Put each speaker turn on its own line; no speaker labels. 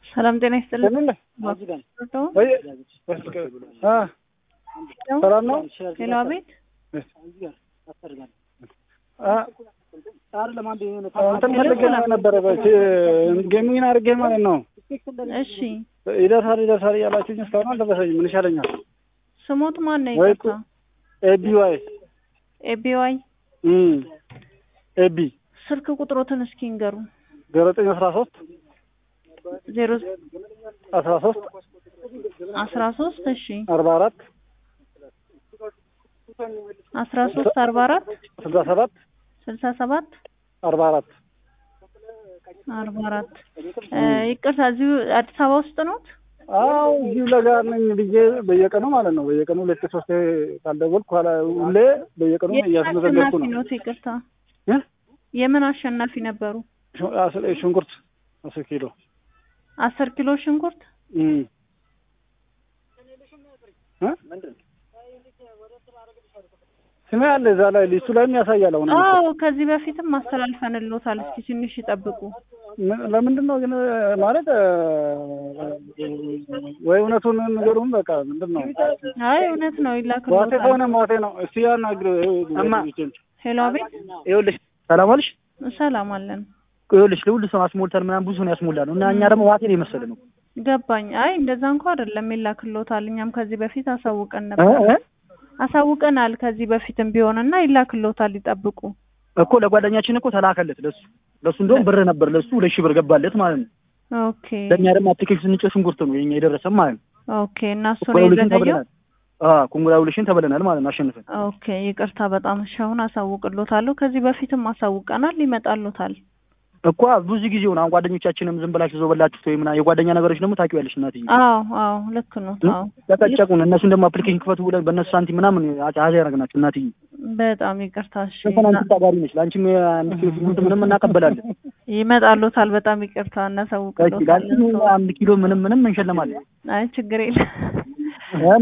ሰላም ጤና ይስጥልን።
ሰላም ነው።
ሄሎ፣ አቤት።
እንትን ፈልጌ ነበረ ጌሚንግ አድርጌ ማለት ነው።
እሺ፣
ይደርሳል ይደርሳል እያላችሁኝ እስካሁን አልደረሰኝም። ምን ይሻለኛል?
ስሞት ማን ነው?
ወይ
ይቅርታ፣
ኤቢዋይ
ኤቢዋይ
ኤቢ
ስልክ ቁጥሮትን እስኪ ንገሩ።
ዘጠኝ አስራ ሶስት
ዜሮ
አስራ ሶስት
አስራ ሶስት እሺ፣
አርባ አራት
አስራ ሶስት አርባ አራት
ስልሳ ሰባት
ስልሳ ሰባት
አርባ አራት
አርባ አራት ይቅርታ፣ እዚሁ አዲስ አበባ ውስጥ ነው?
አው እዚሁ ለጋ ነኝ ብዬ በየቀኑ ማለት ነው በየቀኑ ሁለት ሶስት ካልደወልኩ ኋላ ሁሌ በየቀኑ
የምን
እያስመዘገብኩ
አሸናፊ
ነው።
ኖት? ይቅርታ፣
እ?
የምን አሸናፊ ነበሩ?
ሹ- አስ- ሽንኩርት አስር ኪሎ
አስር ኪሎ ሽንኩርት
እም። እ? ስሜ አለ እዛ ላይ ሊስቱ ላይም ያሳያል። አሁን
አዎ ከዚህ በፊትም አስተላልፈንሎታል። እስኪ ትንሽ ይጠብቁ።
ምን- ለምንድን ነው ግን ማለት እ፣ ወይ እውነቱን ንገሩን። በቃ ምንድን ነው
አይ እውነት ነው
ዋቴ
ይላክልዎታል።
ከሆነ ዋቴ ነው። እስቲ ያናግር
እማ።
ሄሎ አቤት፣
ይኸውልሽ ሰላም ዋልሽ።
ሰላም አለን።
ይኸውልሽ ለሁሉ ሰው አስሞልተን ምናምን ብዙ ነው ያስሞላ ነው እና እኛ ደግሞ ዋቴን የመሰለ ነው
ገባኝ። አይ እንደዛ እንኳ አይደለም ይላክልዎታል። እኛም ከዚህ በፊት አሳውቀን
እ?
ነበር፣
እ?
አሳውቀናል ከዚህ በፊትም ቢሆንና ይላክልዎታል። ይጠብቁ።
እኮ ለጓደኛችን እኮ ተላከለት ለሱ ለሱ እንደውም ብር ነበር ለሱ ሁለት ሺህ ብር ገባለት ማለት ነው።
ኦኬ
ለእኛ ደግሞ አፕሊኬሽን ስንጭ ሽንኩርት ነው የኛ የደረሰን ማለት ነው።
ኦኬ። እና እሱ ነው
ኮንግራውሌሽን
የዘገየው።
ተብለናል። አዎ ኮንግራውሌሽን ተብለናል ማለት ነው አሸንፈን።
ኦኬ ይቅርታ በጣም እሺ። አሁን አሳውቅልዎታለሁ። ከዚህ በፊትም አሳውቀናል። ይመጣልዎታል።
እኮ ብዙ ጊዜ ሆነ አሁን ጓደኞቻችንም ዝም ብላችሁ ዘው በላችሁት ወይ ምናምን የጓደኛ ነገሮች ደግሞ ታውቂያለሽ እናትዬ
አዎ አዎ ልክ ነው። አዎ
ተጨቁን እነሱን ደግሞ አፕሊኬሽን ክፈቱ ብለን በእነሱ ሳንቲም ምናምን አዛ ያደረግናቸው እናትዬ
በጣም ይቅርታ እሺ።
ስንት አንቺ ታጋሪ ነች ለአንቺም አንድ ኪሎ ሽንኩርት ምንም እናቀበላለን
ይመጣልዎታል። በጣም ይቅርታ
ለአንቺ
እናሳውቅልዎታለን።
አንድ ኪሎ ምንም ምንም እንሸለማለን
አይ ችግር የለም።